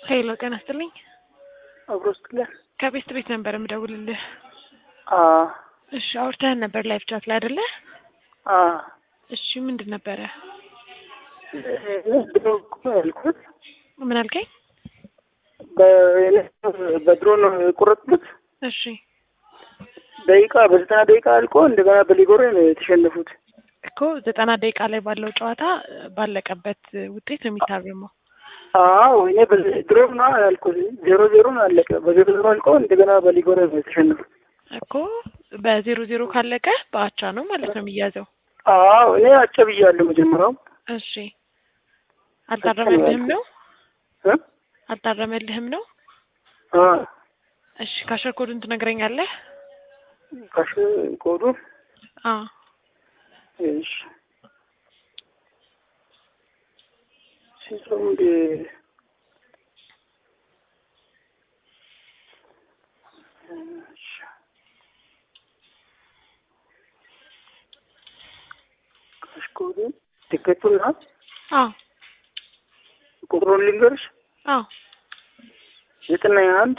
ሄሎ ጤና ይስጥልኝ። አብሮ ስትለን ከቤት ቤት ነበር የምደውልልህ። አ እሺ አውርተህን ነበር ላይፍ ቻት ላይ አይደለ? አ እሺ ምንድን ነበረ? ድሮ እኮ ያልኩት ምን አልከኝ? በ- በድሮ ነው የቆረጥኩት። እሺ ደቂቃ በዘጠና ደቂቃ አልቆ እንደገና በሊጎሬ ነው የተሸነፉት። እኮ ዘጠና ደቂቃ ላይ ባለው ጨዋታ ባለቀበት ውጤት ነው የሚታረመው። አዎ እኔ በ- ድሮ ነው ያልኩት። ዜሮ ዜሮ ነው አለቀ። በዜሮ ዜሮ አልቆ እንደገና በሊጎሬ ነው የተሸነፉት። እኮ በዜሮ ዜሮ ካለቀ በአቻ ነው ማለት ነው የሚያዘው። አዎ እኔ አጨብያለሁ መጀመሪያው እሺ አልታረመልህም ነው እ? አልታረመልህም ነው? አ እሺ ካሸር ኮዱን ትነግረኛለህ? ካሽ ኮዱ አ እሺ ሲሶም ደ እሺ ካሽ ኮዱ ቲኬቱን ና አ ቁጥሩን ልንገርሽ አ ዘጠና አንድ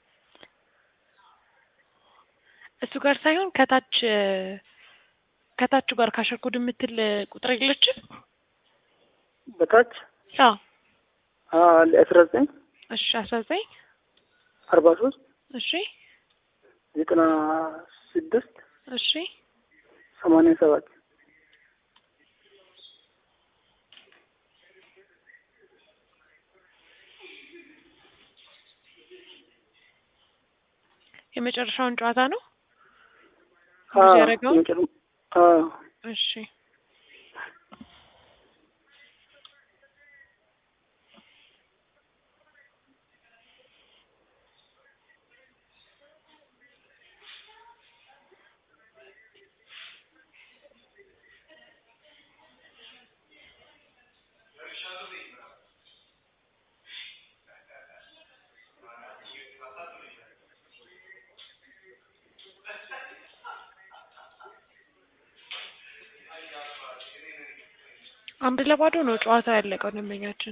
እሱ ጋር ሳይሆን ከታች ከታቹ ጋር ካሸር ኮድ የምትል ቁጥር የለችም? በታች አ አስራ ዘጠኝ እሺ አስራ ዘጠኝ አርባ ሶስት እሺ ዘጠና ስድስት እሺ ሰማንያ ሰባት የመጨረሻውን ጨዋታ ነው አ ብዙ ያደረገውን መጨረ- አ እሺ አንድ ለባዶ ነው ጨዋታው ያለቀው ደንበኛችን።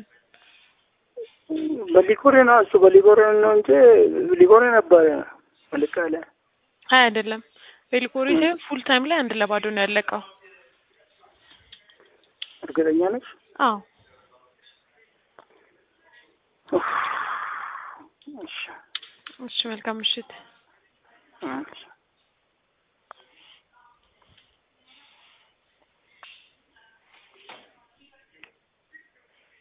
በሊጎሬ ነው እሱ በሊጎሬ ነው እንጂ ሊጎሬ ነበረ መልክ ያለ አይ አይደለም ቤልኮሪ ሳይሆን ፉል ታይም ላይ አንድ ለባዶ ነው ያለቀው። እርግጠኛ ነች። አዎ እሺ እሺ መልካም ምሽት። እሺ